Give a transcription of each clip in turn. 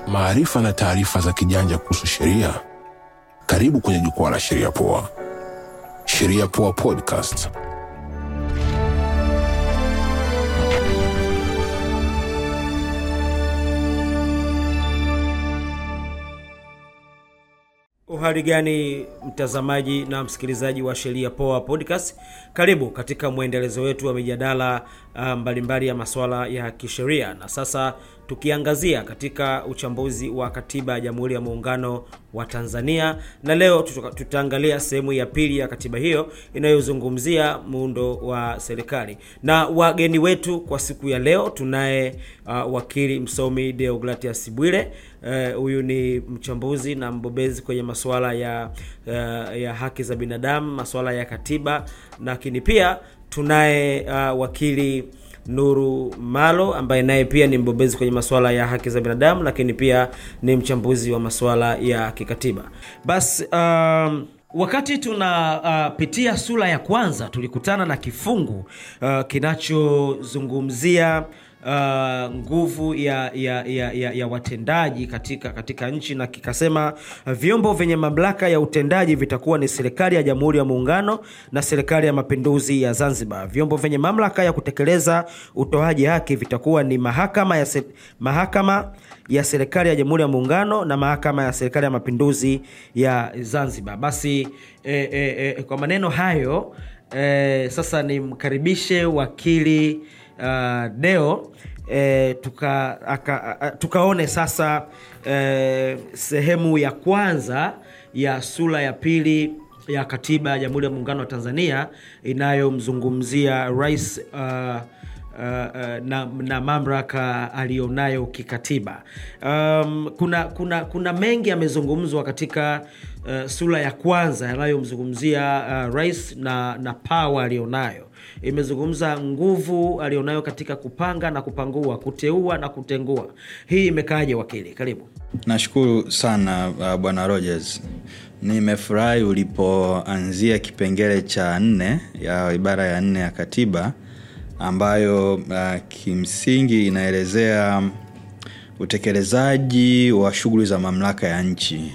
maarifa na taarifa za kijanja kuhusu sheria. Karibu kwenye jukwaa la Sheria Poa. Sheria Poa Podcast. Uhali gani mtazamaji na msikilizaji wa Sheria Poa Podcast, karibu katika mwendelezo wetu wa mijadala uh, mbalimbali ya masuala ya kisheria, na sasa tukiangazia katika uchambuzi wa katiba ya Jamhuri ya Muungano wa Tanzania, na leo tuta, tutaangalia sehemu ya pili ya katiba hiyo inayozungumzia muundo wa serikali, na wageni wetu kwa siku ya leo tunaye uh, wakili msomi Deogratias Bwire huyu uh, ni mchambuzi na mbobezi kwenye masuala ya uh, ya haki za binadamu, masuala ya katiba, lakini pia tunaye uh, wakili Nuru Malo ambaye naye pia ni mbobezi kwenye masuala ya haki za binadamu, lakini pia ni mchambuzi wa masuala ya kikatiba. Basi um, wakati tunapitia uh, sura ya kwanza tulikutana na kifungu uh, kinachozungumzia uh, nguvu ya, ya, ya, ya, ya watendaji katika katika nchi na kikasema uh, vyombo vyenye mamlaka ya utendaji vitakuwa ni serikali ya Jamhuri ya Muungano na serikali ya Mapinduzi ya Zanzibar. Vyombo vyenye mamlaka ya kutekeleza utoaji haki vitakuwa ni mahakama ya, se, mahakama ya serikali ya Jamhuri ya Muungano na mahakama ya serikali ya Mapinduzi ya Zanzibar. Basi eh, eh, eh, kwa maneno hayo eh, sasa nimkaribishe wakili uh, Deo E, tuka, aka, a, tukaone sasa e, sehemu ya kwanza ya sura ya pili ya katiba ya Jamhuri ya Muungano wa Tanzania inayomzungumzia rais uh, uh, uh, na, na mamlaka aliyonayo kikatiba. Um, kuna, kuna, kuna mengi yamezungumzwa katika uh, sura ya kwanza yanayomzungumzia uh, rais na, na pawa aliyonayo imezungumza nguvu alionayo katika kupanga na kupangua, kuteua na kutengua. Hii imekaaje wakili? Karibu. Nashukuru sana uh, bwana Rogers. Nimefurahi ulipoanzia kipengele cha nne ya ibara ya nne ya katiba ambayo uh, kimsingi inaelezea utekelezaji wa shughuli za mamlaka ya nchi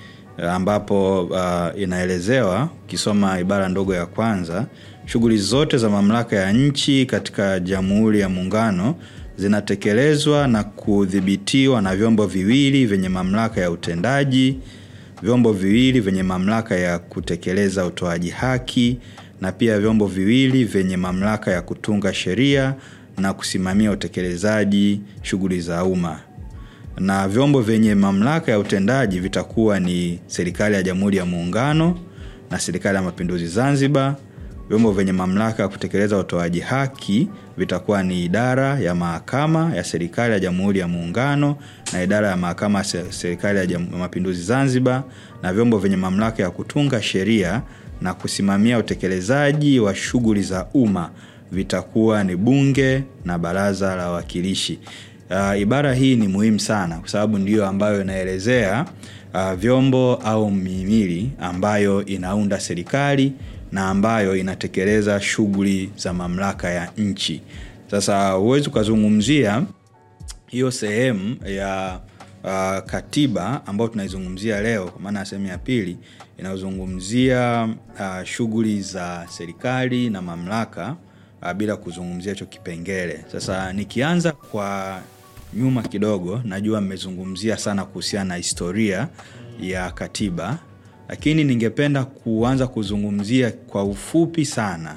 ambapo uh, inaelezewa ukisoma ibara ndogo ya kwanza shughuli zote za mamlaka ya nchi katika Jamhuri ya Muungano zinatekelezwa na kudhibitiwa na vyombo viwili vyenye mamlaka ya utendaji, vyombo viwili vyenye mamlaka ya kutekeleza utoaji haki, na pia vyombo viwili vyenye mamlaka ya kutunga sheria na kusimamia utekelezaji shughuli za umma. Na vyombo vyenye mamlaka ya utendaji vitakuwa ni serikali ya Jamhuri ya Muungano na serikali ya Mapinduzi Zanzibar. Vyombo vyenye mamlaka ya kutekeleza utoaji haki vitakuwa ni idara ya mahakama ya serikali ya Jamhuri ya Muungano na idara ya mahakama ya serikali ya Mapinduzi Zanzibar, na vyombo vyenye mamlaka ya kutunga sheria na kusimamia utekelezaji wa shughuli za umma vitakuwa ni Bunge na Baraza la Wawakilishi. Uh, ibara hii ni muhimu sana kwa sababu ndiyo ambayo inaelezea uh, vyombo au mihimili ambayo inaunda serikali na ambayo inatekeleza shughuli za mamlaka ya nchi. Sasa huwezi ukazungumzia hiyo sehemu ya uh, katiba ambayo tunaizungumzia leo, kwa maana ya sehemu ya pili inayozungumzia uh, shughuli za serikali na mamlaka uh, bila kuzungumzia hicho kipengele. Sasa nikianza kwa nyuma kidogo, najua mmezungumzia sana kuhusiana na historia ya katiba lakini ningependa kuanza kuzungumzia kwa ufupi sana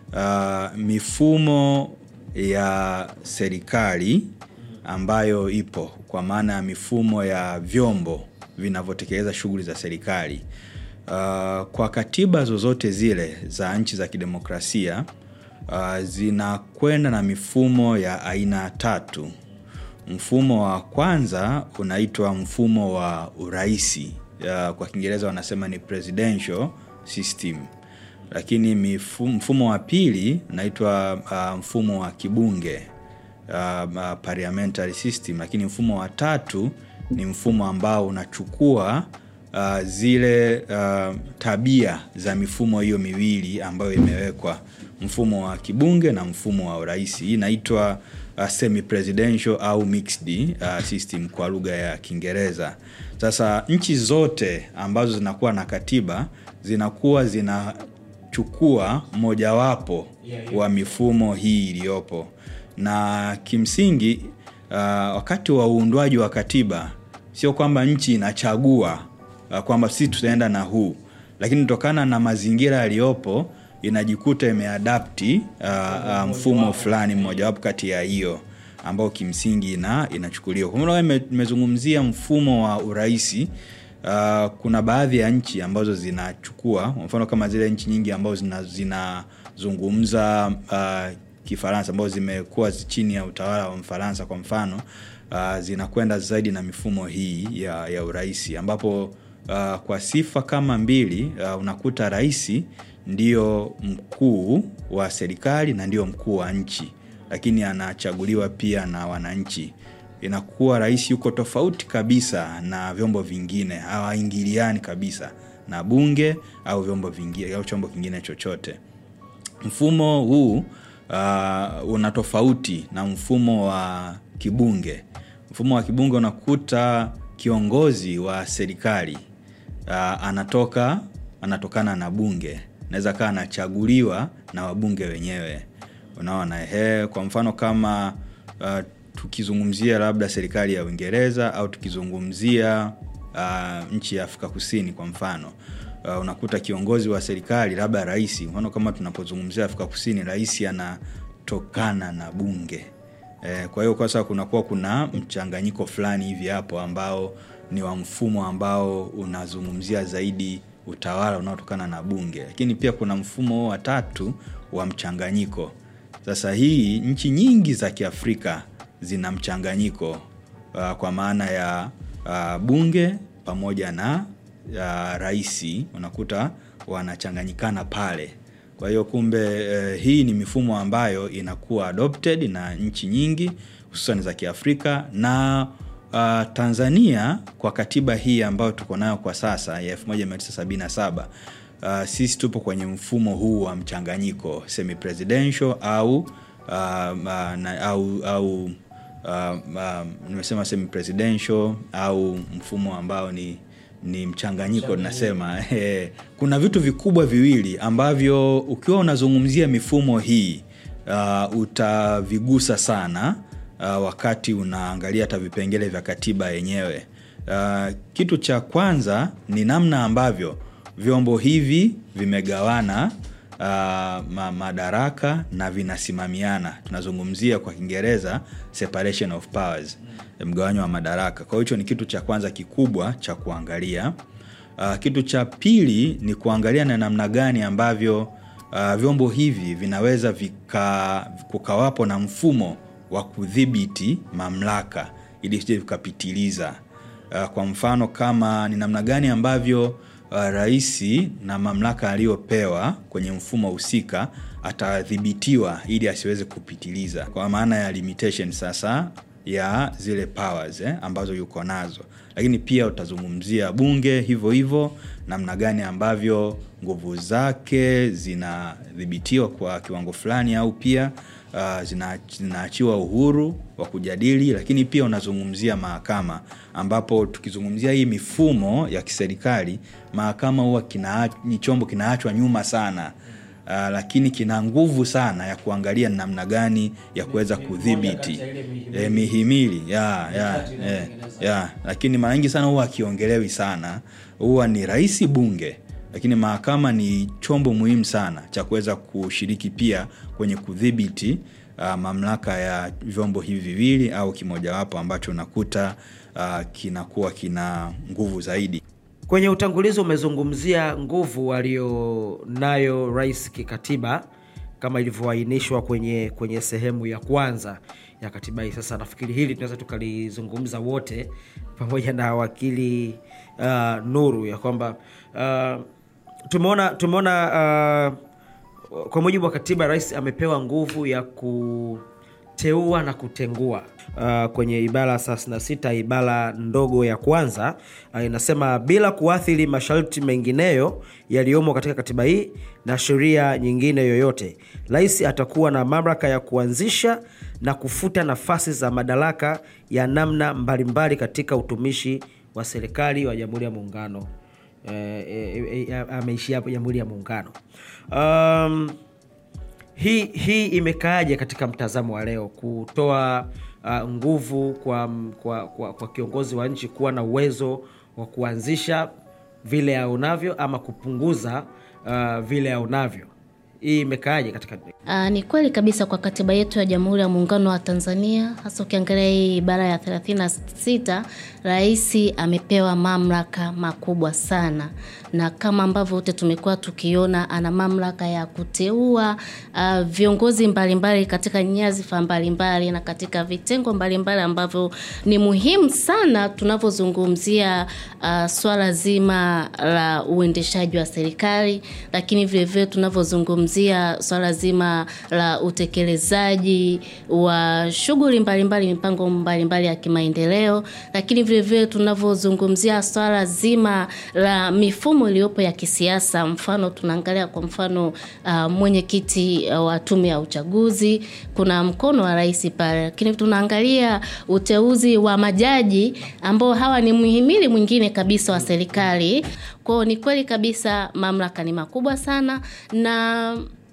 uh, mifumo ya serikali ambayo ipo kwa maana ya mifumo ya vyombo vinavyotekeleza shughuli za serikali. Uh, kwa katiba zozote zile za nchi za kidemokrasia uh, zinakwenda na mifumo ya aina tatu. Mfumo wa kwanza unaitwa mfumo wa uraisi Uh, kwa Kiingereza wanasema ni presidential system, lakini mifumo, mfumo wa pili unaitwa uh, mfumo wa kibunge uh, uh, parliamentary system, lakini mfumo wa tatu ni mfumo ambao unachukua uh, zile uh, tabia za mifumo hiyo miwili ambayo imewekwa, mfumo wa kibunge na mfumo wa urais. Hii inaitwa uh, semi presidential au mixed uh, system kwa lugha ya Kiingereza. Sasa nchi zote ambazo zinakuwa na katiba zinakuwa zinachukua mojawapo wa mifumo hii iliyopo, na kimsingi uh, wakati wa uundwaji wa katiba sio kwamba nchi inachagua uh, kwamba sisi tutaenda na huu, lakini kutokana na mazingira yaliyopo inajikuta imeadapti uh, uh, mfumo fulani mmojawapo kati ya hiyo ambao kimsingi ina, inachukuliwa. Kwa mfano nimezungumzia mfumo wa uraisi. Uh, kuna baadhi ya nchi ambazo zinachukua kwa mfano kama zile nchi nyingi ambazo zinazungumza zina uh, Kifaransa ambazo zimekuwa chini ya utawala wa Mfaransa kwa mfano uh, zinakwenda zaidi na mifumo hii ya, ya uraisi ambapo uh, kwa sifa kama mbili uh, unakuta raisi ndio mkuu wa serikali na ndio mkuu wa nchi, lakini anachaguliwa pia na wananchi. Inakuwa rais yuko tofauti kabisa na vyombo vingine, hawaingiliani kabisa na bunge au vyombo vingine au chombo kingine chochote. Mfumo huu uh, una tofauti na mfumo wa kibunge. Mfumo wa kibunge unakuta kiongozi wa serikali uh, anatoka anatokana na bunge naweza kaa anachaguliwa na wabunge wenyewe unaona he kwa mfano kama uh, tukizungumzia labda serikali ya uingereza au tukizungumzia uh, nchi ya afrika kusini kwa mfano uh, unakuta kiongozi wa serikali labda rais mfano kama tunapozungumzia afrika kusini rais anatokana na bunge eh, kwa hiyo kwa sasa kunakuwa kuna mchanganyiko fulani hivi hapo ambao ni wa mfumo ambao unazungumzia zaidi utawala unaotokana na bunge lakini pia kuna mfumo wa tatu wa mchanganyiko sasa hii nchi nyingi za kiafrika zina mchanganyiko uh, kwa maana ya uh, bunge pamoja na uh, raisi unakuta wanachanganyikana pale kwa hiyo kumbe uh, hii ni mifumo ambayo inakuwa adopted na nchi nyingi hususan za kiafrika na uh, tanzania kwa katiba hii ambayo tuko nayo kwa sasa ya 1977 uh, sisi tupo kwenye mfumo huu wa mchanganyiko semi presidential au uh, uh, na, au, au uh, uh, nimesema semi presidential au mfumo ambao ni ni mchanganyiko tunasema kuna vitu vikubwa viwili ambavyo ukiwa unazungumzia mifumo hii uh, utavigusa sana uh, wakati unaangalia hata vipengele vya katiba yenyewe uh, kitu cha kwanza ni namna ambavyo vyombo hivi vimegawana uh, ma madaraka na vinasimamiana tunazungumzia kwa kiingereza separation of powers mgawanyo wa madaraka kwa hiyo hicho ni kitu cha kwanza kikubwa cha kuangalia uh, kitu cha pili ni kuangalia na namna gani ambavyo uh, vyombo hivi vinaweza vika, kukawapo na mfumo wa kudhibiti mamlaka ili sije vikapitiliza uh, kwa mfano kama ni namna gani ambavyo uh, raisi na mamlaka aliyopewa kwenye mfumo husika atadhibitiwa ili asiweze kupitiliza kwa maana ya limitation sasa ya zile powers eh, ambazo yuko nazo lakini pia utazungumzia bunge hivyo hivyo namna gani ambavyo nguvu zake zinadhibitiwa kwa kiwango fulani au pia uh, zina, zinaachiwa uhuru wa kujadili lakini pia unazungumzia mahakama ambapo tukizungumzia hii mifumo ya kiserikali mahakama huwa kina, ni chombo kinaachwa nyuma sana uh, lakini kina nguvu sana ya kuangalia namna gani ya kuweza kudhibiti e, mihimili ya, ya, ya, ya. lakini mara nyingi sana huwa akiongelewi sana huwa ni rahisi bunge lakini mahakama ni chombo muhimu sana cha kuweza kushiriki pia kwenye kudhibiti uh, mamlaka ya vyombo hivi viwili au kimojawapo ambacho unakuta uh, kinakuwa kina nguvu zaidi kwenye utangulizi umezungumzia nguvu aliyonayo rais kikatiba kama ilivyoainishwa kwenye kwenye sehemu ya kwanza ya katiba hii sasa nafikiri hili tunaweza tukalizungumza wote pamoja na wakili uh, nuru ya kwamba uh, tumeona tumeona uh, kwa mujibu wa katiba rais amepewa nguvu ya teua na kutengua. Uh, kwenye ibara 36 ibara ndogo ya kwanza uh, inasema bila kuathiri masharti mengineyo yaliyomo katika katiba hii na sheria nyingine yoyote, rais atakuwa na mamlaka ya kuanzisha na kufuta nafasi za madaraka ya namna mbalimbali katika utumishi wa serikali wa Jamhuri ya Muungano. Eh, eh, eh, ameishia hapo Jamhuri ya Muungano. Um, hii hii imekaaje katika mtazamo wa leo kutoa uh, nguvu kwa, kwa, kwa, kwa kiongozi wa nchi kuwa na uwezo wa kuanzisha vile aonavyo ama kupunguza uh, vile aonavyo hii imekaaje katika Aa, ni kweli kabisa kwa katiba yetu ya Jamhuri ya Muungano wa Tanzania, hasa ukiangalia hii ibara ya 36, rais amepewa mamlaka makubwa sana, na kama ambavyo wote tumekuwa tukiona, ana mamlaka ya kuteua uh, viongozi mbalimbali katika nyadhifa mbalimbali na katika vitengo mbalimbali ambavyo ni muhimu sana tunavyozungumzia uh, swala zima la uendeshaji wa serikali, lakini vilevile tunavyozungumzia swala zima la utekelezaji wa shughuli mbalimbali, mipango mbalimbali ya kimaendeleo, lakini vilevile tunavyozungumzia swala zima la mifumo iliyopo ya kisiasa. Mfano tunaangalia kwa mfano uh, mwenyekiti uh, wa tume ya uchaguzi, kuna mkono wa rais pale, lakini tunaangalia uteuzi wa majaji ambao hawa ni muhimili mwingine kabisa wa serikali. Kwao ni kweli kabisa mamlaka ni makubwa sana na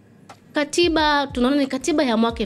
katiba tunaona ni katiba ya mwaka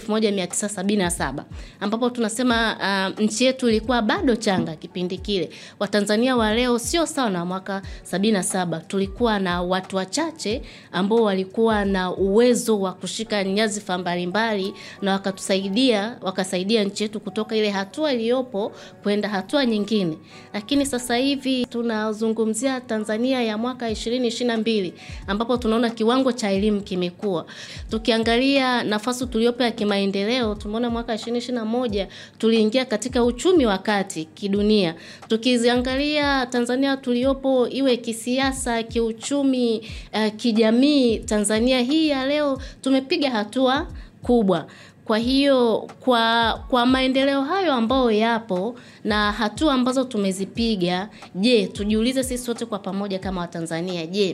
1977 ambapo tunasema uh, nchi yetu ilikuwa bado changa kipindi kile. Watanzania wa leo sio sawa na mwaka 77. Tulikuwa na watu wachache ambao walikuwa na uwezo wa kushika nyadhifa mbalimbali na wakatusaidia wakasaidia nchi yetu kutoka ile hatua iliyopo kwenda hatua nyingine. Lakini sasa hivi tunazungumzia Tanzania ya mwaka 2022 ambapo tunaona kiwango cha elimu kimekuwa tukiangalia nafasi tuliopo ya kimaendeleo tumeona mwaka 2021 tuliingia katika uchumi wa kati kidunia. Tukiziangalia Tanzania tuliopo iwe kisiasa, kiuchumi, uh, kijamii, Tanzania hii ya leo tumepiga hatua kubwa. Kwa hiyo kwa kwa maendeleo hayo ambayo yapo na hatua ambazo tumezipiga, je, tujiulize sisi wote kwa pamoja kama Watanzania, je,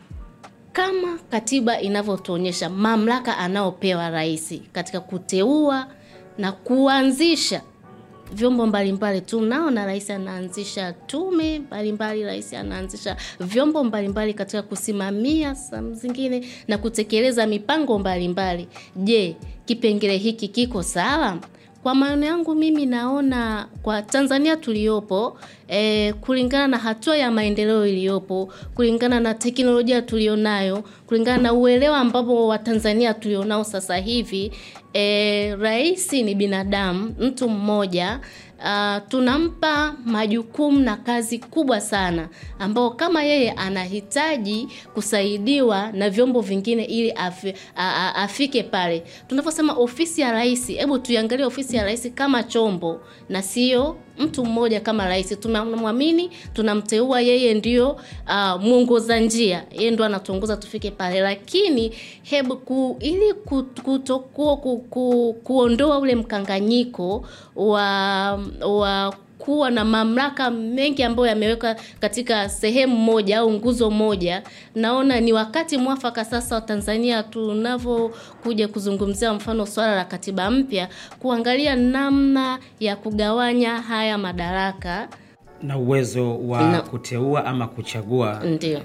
kama katiba inavyotuonyesha mamlaka anayopewa rais katika kuteua na kuanzisha vyombo mbalimbali tu naona rais anaanzisha tume mbalimbali, rais anaanzisha vyombo mbalimbali katika kusimamia saa zingine na kutekeleza mipango mbalimbali. Je, kipengele hiki kiko sawa? Kwa maoni yangu mimi naona kwa Tanzania tuliyopo eh, kulingana na hatua ya maendeleo iliyopo, kulingana na teknolojia tulionayo, kulingana na uelewa ambapo Watanzania tulionao sasa hivi eh, rais ni binadamu, mtu mmoja uh, tunampa majukumu na kazi kubwa sana ambao kama yeye anahitaji kusaidiwa na vyombo vingine ili afi, a, a, afike pale. Tunaposema ofisi ya rais, hebu tuiangalie ofisi ya rais kama chombo na sio mtu mmoja kama rais. Tunamwamini, tunamteua yeye ndio uh, mwongoza njia, yeye ndio anatuongoza tufike pale, lakini hebu ku, ili kutokuwa ku, ku, kuondoa ule mkanganyiko wa wa kuwa na mamlaka mengi ambayo yamewekwa katika sehemu moja au nguzo moja, naona ni wakati mwafaka sasa wa Tanzania tunavyokuja kuzungumzia mfano swala la katiba mpya, kuangalia namna ya kugawanya haya madaraka na uwezo wa Na- kuteua ama kuchagua ndio.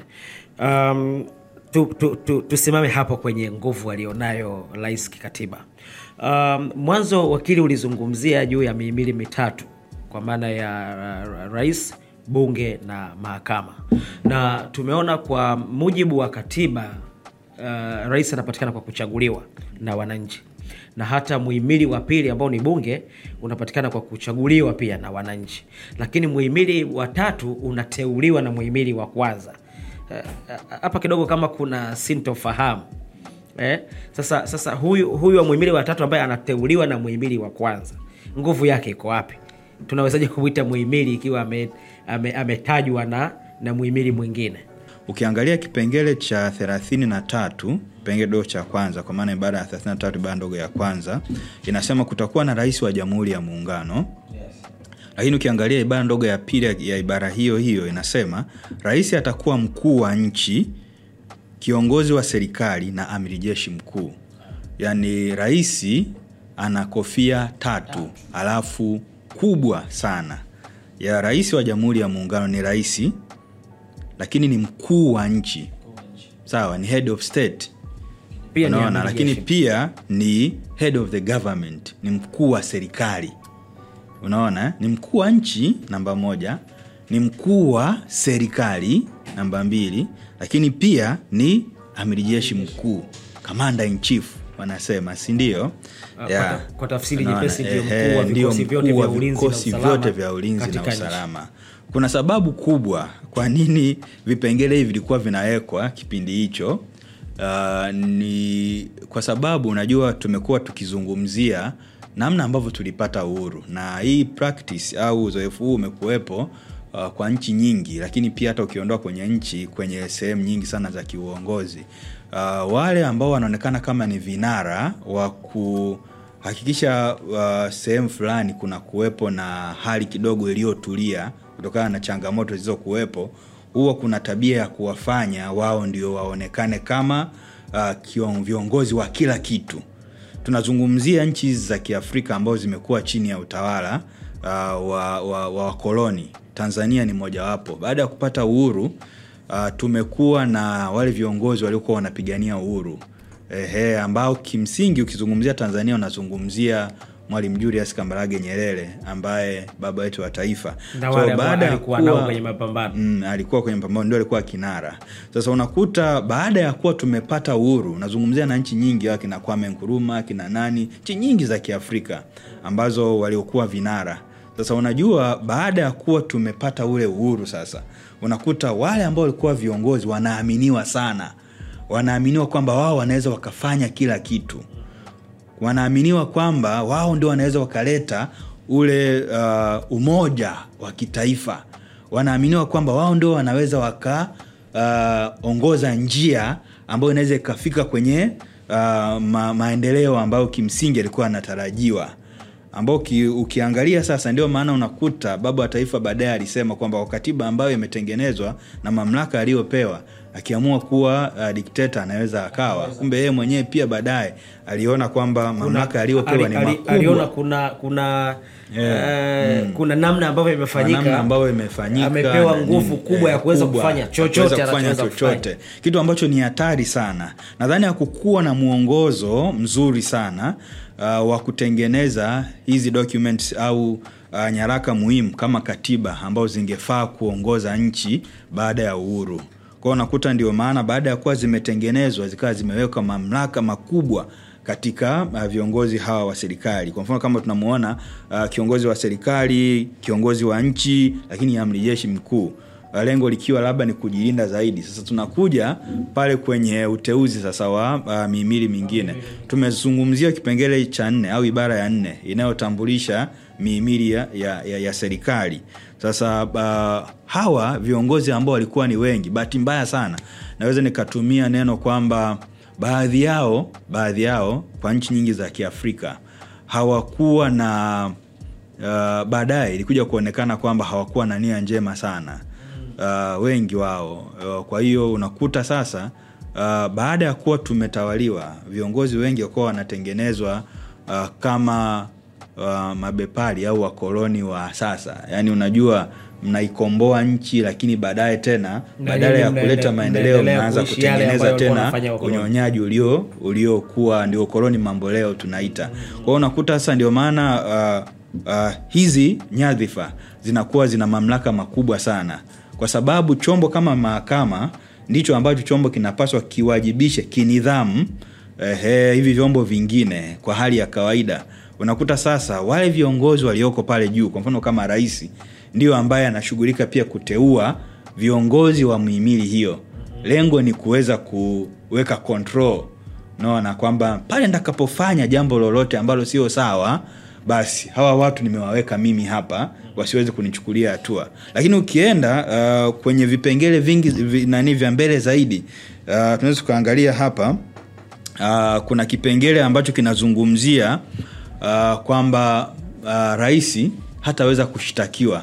um, tu, tu, tu, tusimame hapo kwenye nguvu alionayo rais kikatiba. Um, mwanzo wakili ulizungumzia juu ya mihimili mitatu kwa maana ya ra- ra- rais, bunge na mahakama, na tumeona kwa mujibu wa katiba uh, rais anapatikana kwa kuchaguliwa na wananchi na hata muhimili wa pili ambao ni bunge unapatikana kwa kuchaguliwa pia na wananchi, lakini muhimili wa tatu unateuliwa na muhimili wa kwanza. Eh, hapa kidogo kama kuna sintofahamu eh? Sasa, sasa huyu, huyu wa muhimili wa tatu ambaye anateuliwa na muhimili wa kwanza, nguvu yake iko wapi? Tunawezaje kumwita muhimili ikiwa ame- ame- ametajwa na, na muhimili mwingine? ukiangalia kipengele cha thelathini na tatu kipengele dogo cha kwanza kwa maana ibara ya thelathini na tatu ibara ndogo ya kwanza inasema kutakuwa na rais wa jamhuri ya muungano lakini ukiangalia ibara ndogo ya pili ya- ya ibara hiyo hiyo inasema rais atakuwa mkuu wa nchi kiongozi wa serikali na amiri jeshi mkuu yaani rais ana kofia tatu alafu kubwa sana ya rais wa jamhuri ya muungano ni rais lakini ni mkuu wa nchi sawa ni head of state pia ni unaona amiri lakini jeshi. pia ni head of the government ni mkuu wa serikali unaona eh? ni mkuu wa nchi namba moja ni mkuu wa serikali namba mbili lakini pia ni amiri jeshi mkuu commander in chief wanasema si ndio Ah, Yeah. kwa ta- kwa tafsiri Unaona, nyepesi ndio ehe, mkuu wa ndio vikosi vyote mkuu wa vya ulinzi na vikosi usalama vyote vya ulinzi na katika nchi. usalama kuna sababu kubwa kwa nini vipengele hivi vilikuwa vinawekwa kipindi hicho uh, ni kwa sababu unajua tumekuwa tukizungumzia namna ambavyo tulipata uhuru na hii practice au uzoefu huu umekuwepo uh, kwa nchi nyingi lakini pia hata ukiondoa kwenye nchi kwenye sehemu nyingi sana za kiuongozi uh, wale ambao wanaonekana kama ni vinara wa kuhakikisha uh, sehemu fulani kuna kuwepo na hali kidogo iliyotulia kutokana na changamoto zilizokuwepo huwa kuna tabia ya kuwafanya wao ndio waonekane kama uh, kion- viongozi wa kila kitu tunazungumzia nchi hizi za kiafrika ambazo zimekuwa chini ya utawala uh, wa, wa, wa wakoloni tanzania ni mojawapo baada ya kupata uhuru uh, tumekuwa na wale viongozi waliokuwa wanapigania uhuru Ehe, ambao kimsingi ukizungumzia tanzania unazungumzia mwalimu julius kambarage nyerere ambaye baba wetu wa taifa Na wale ambao baada ya alikuwa nao kuwa- kwenye mapambano. mm, alikuwa kwenye mapambano ndio alikuwa kinara sasa unakuta baada ya kuwa tumepata uhuru unazungumzia na nchi nyingi akina kwame nkuruma kina nani nchi nyingi za kiafrika ambazo waliokuwa vinara sasa unajua baada ya kuwa tumepata ule uhuru sasa unakuta wale ambao walikuwa viongozi wanaaminiwa sana wanaaminiwa kwamba wao wanaweza wakafanya kila kitu wanaaminiwa kwamba wao ndio wanaweza wakaleta ule uh, umoja wa kitaifa wanaaminiwa kwamba wao ndio wanaweza wakaongoza uh, njia ambayo inaweza ikafika kwenye uh, ma, maendeleo ambayo kimsingi yalikuwa yanatarajiwa ambao uki, ukiangalia sasa ndio maana unakuta baba wa taifa baadaye alisema kwamba kwa katiba ambayo imetengenezwa na mamlaka aliyopewa akiamua kuwa uh, dikteta anaweza akawa kumbe yeye mwenyewe pia baadaye aliona kwamba mamlaka aliyopewa ni Ali- ali- makubwa aliona kuna kuna eh, kuna namna ambavyo Kwa imefanyika namna ambayo imefanyika amepewa na nguvu nini, kubwa ya eh, kuweza kubwa, kufanya ya chochote kuweza kufanya anachoweza chochote kitu ambacho ni hatari sana nadhani hakukuwa na mwongozo mzuri sana uh, wa kutengeneza hizi documents au uh, nyaraka muhimu kama katiba ambazo zingefaa kuongoza nchi baada ya uhuru kwao unakuta ndio maana baada ya kuwa zimetengenezwa zikawa zimewekwa mamlaka makubwa katika uh, viongozi hawa wa serikali kwa mfano kama tunamuona uh, kiongozi wa serikali kiongozi wa nchi lakini amri jeshi mkuu Uh, lengo likiwa labda ni kujilinda zaidi sasa tunakuja pale kwenye uteuzi sasa wa uh, mihimili mingine tumezungumzia kipengele cha nne au ibara ya nne inayotambulisha mihimili ya, ya, ya, ya serikali sasa uh, hawa viongozi ambao walikuwa ni wengi bahati mbaya sana naweza nikatumia neno kwamba baadhi yao baadhi yao kwa nchi nyingi za kiafrika hawakuwa na uh, baadaye ilikuja kuonekana kwamba hawakuwa na nia njema sana uh, wengi wao uh, kwa hiyo unakuta sasa uh, baada ya kuwa tumetawaliwa viongozi wengi wakuwa wanatengenezwa uh, kama uh, mabepari au wakoloni wa sasa yaani unajua mnaikomboa nchi lakini baadaye tena Na badala ya nyinyi kuleta mnaende- maendeleo mnaendelea mnaanza kuishi yale kutengeneza ambayo walikuwa tena wanafanya wakoloni. unyonyaji ulio uliokuwa ndio koloni mambo leo tunaita kwa hiyo unakuta sasa ndio maana uh, uh, hizi nyadhifa zinakuwa zina mamlaka makubwa sana kwa sababu chombo kama mahakama ndicho ambacho chombo kinapaswa kiwajibishe kinidhamu ehe, hivi vyombo vingine kwa hali ya kawaida unakuta sasa wale viongozi walioko pale juu kwa mfano kama rais ndio ambaye anashughulika pia kuteua viongozi wa muhimili hiyo lengo ni kuweza kuweka control naona kwamba pale ndakapofanya jambo lolote ambalo sio sawa basi hawa watu nimewaweka mimi hapa wasiweze kunichukulia hatua lakini ukienda uh, kwenye vipengele vingi vi, nani vya mbele zaidi uh, tunaweza tukaangalia hapa uh, kuna kipengele ambacho kinazungumzia uh, kwamba uh, rais hataweza kushtakiwa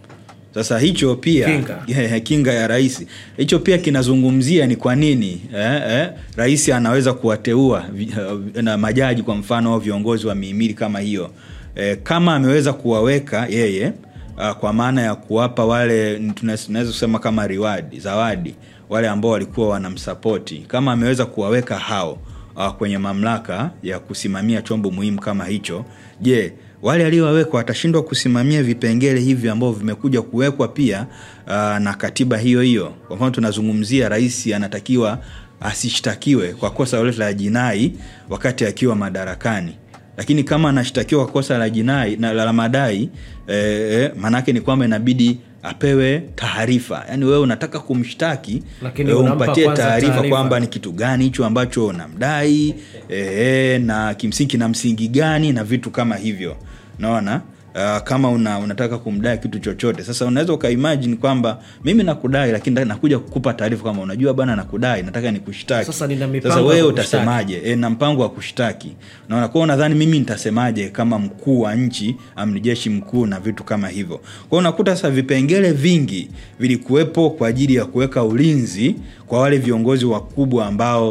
sasa hicho pia Kinga. kinga ya rais hicho pia kinazungumzia ni kwa nini eh, eh, rais anaweza kuwateua vi- eh, na majaji kwa mfano au viongozi wa mihimili kama hiyo eh, kama ameweza kuwaweka yeye uh, kwa maana ya kuwapa wale tuna- tunaweza kusema kama reward zawadi wale ambao walikuwa wanamsapoti kama ameweza kuwaweka hao uh, kwenye mamlaka ya kusimamia chombo muhimu kama hicho je wale aliowawekwa watashindwa kusimamia vipengele hivi ambavyo vimekuja kuwekwa pia uh, na katiba hiyo hiyo kwa mfano tunazungumzia rais anatakiwa asishtakiwe kwa kosa lolote la jinai wakati akiwa madarakani lakini kama anashtakiwa kwa kosa la jinai na la madai eh, eh, maanaake ni kwamba inabidi apewe taarifa yaani wewe unataka kumshtaki Lakini eh, unampa umpatie kwanza taarifa taarifa. kwamba ni kitu gani hicho ambacho unamdai eh, na kimsingi kina msingi gani na vitu kama hivyo naona Uh, kama una, unataka kumdai kitu chochote sasa unaweza ukaimagine kwamba mimi nakudai lakini na- nakuja kukupa taarifa kama unajua bana nakudai nataka nikushtaki Sasa nina mipango sasa ya wewe kukushtaki. utasemaje e, na mpango wa kushtaki naona kwao nadhani mimi nitasemaje kama mkuu wa nchi amni jeshi mkuu na vitu kama hivyo kwao unakuta sasa vipengele vingi vilikuwepo kwa ajili ya kuweka ulinzi kwa wale viongozi wakubwa ambao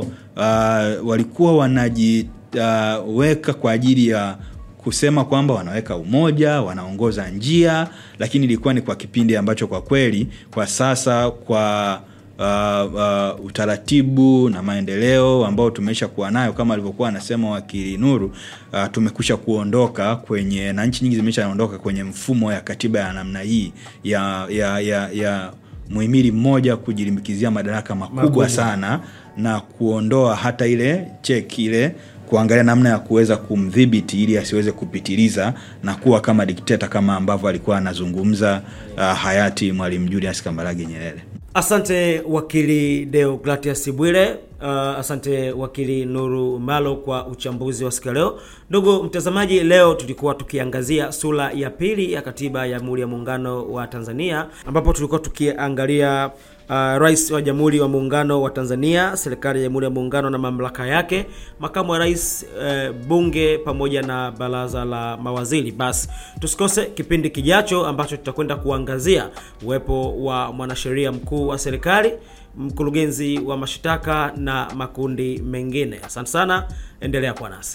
uh, walikuwa wanajiweka uh, kwa ajili ya kusema kwamba wanaweka umoja wanaongoza njia lakini ilikuwa ni kwa kipindi ambacho kwa kweli kwa sasa kwa uh, uh, utaratibu na maendeleo ambao tumeisha kuwa nayo kama alivyokuwa anasema wakili nuru uh, tumekusha kuondoka kwenye na nchi nyingi zimeshaondoka kwenye mfumo ya katiba ya namna hii ya ya ya, ya muhimili mmoja kujilimbikizia madaraka makubwa, Makubwa. sana na kuondoa hata ile cheki ile kuangalia namna ya kuweza kumdhibiti ili asiweze kupitiliza na kuwa kama dikteta kama ambavyo alikuwa anazungumza uh, hayati mwalimu julius kambarage nyerere asante wakili deogratias bwire uh, asante wakili nuru malo kwa uchambuzi wa siku ya leo ndugu mtazamaji leo tulikuwa tukiangazia sura ya pili ya katiba ya jamhuri ya muungano wa tanzania ambapo tulikuwa tukiangalia uh, rais wa jamhuri wa muungano wa tanzania serikali ya jamhuri ya muungano na mamlaka yake makamu wa rais uh, bunge pamoja na baraza la mawaziri basi tusikose kipindi kijacho ambacho tutakwenda kuangazia uwepo wa mwanasheria mkuu wa serikali mkurugenzi wa mashtaka na makundi mengine asante sana endelea kuwa nasi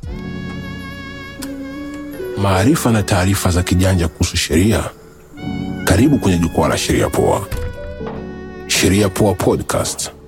maarifa na taarifa za kijanja kuhusu sheria karibu kwenye jukwaa la sheria poa sheria poa podcast